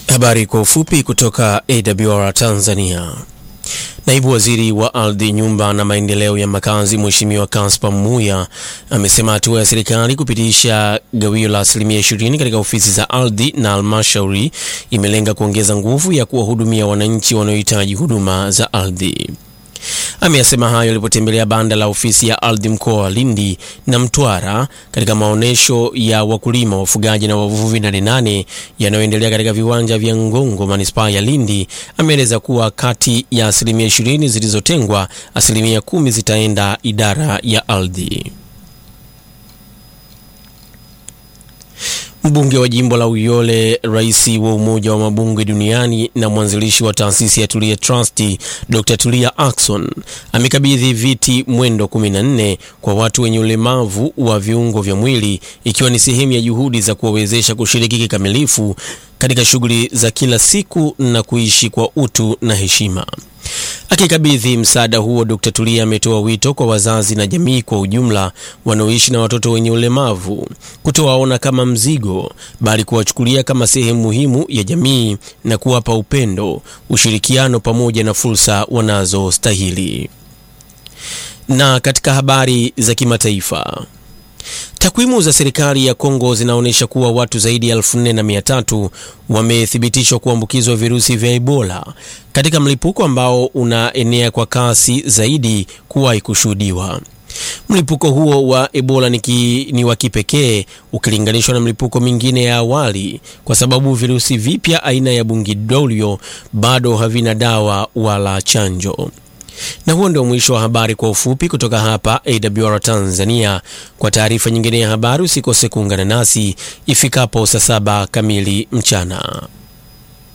Habari kwa ufupi kutoka AWR Tanzania. Naibu Waziri wa Ardhi, Nyumba na Maendeleo ya Makazi, Mheshimiwa Kaspa Muya amesema hatua ya serikali kupitisha gawio la asilimia 20 katika ofisi za ardhi na halmashauri imelenga kuongeza nguvu ya kuwahudumia wananchi wanaohitaji huduma za ardhi. Ameyasema hayo alipotembelea banda la ofisi ya ardhi mkoa wa Lindi na Mtwara katika maonyesho ya wakulima, wafugaji na wavuvi nane nane yanayoendelea katika viwanja vya Ngongo, manispaa ya Lindi. Ameeleza kuwa kati ya asilimia ishirini zilizotengwa, asilimia kumi zitaenda idara ya ardhi. Mbunge wa jimbo la Uyole, rais wa Umoja wa Mabunge Duniani na mwanzilishi wa taasisi ya Tulia Trust, Dr. Tulia Ackson amekabidhi viti mwendo 14 kwa watu wenye ulemavu wa viungo vya mwili ikiwa ni sehemu ya juhudi za kuwawezesha kushiriki kikamilifu katika shughuli za kila siku na kuishi kwa utu na heshima. Akikabidhi msaada huo, Dr. Tulia ametoa wito kwa wazazi na jamii kwa ujumla wanaoishi na watoto wenye ulemavu kutowaona kama mzigo, bali kuwachukulia kama sehemu muhimu ya jamii na kuwapa upendo, ushirikiano pamoja na fursa wanazostahili. Na katika habari za kimataifa Takwimu za serikali ya Kongo zinaonyesha kuwa watu zaidi ya elfu nne na mia tatu wamethibitishwa kuambukizwa virusi vya Ebola katika mlipuko ambao unaenea kwa kasi zaidi kuwahi kushuhudiwa. Mlipuko huo wa Ebola ni, ki, ni wa kipekee ukilinganishwa na mlipuko mingine ya awali kwa sababu virusi vipya aina ya Bundibugyo bado havina dawa wala chanjo. Na huo ndio mwisho wa habari kwa ufupi kutoka hapa AWR Tanzania. Kwa taarifa nyingine ya habari usikose kuungana nasi ifikapo saa saba kamili mchana.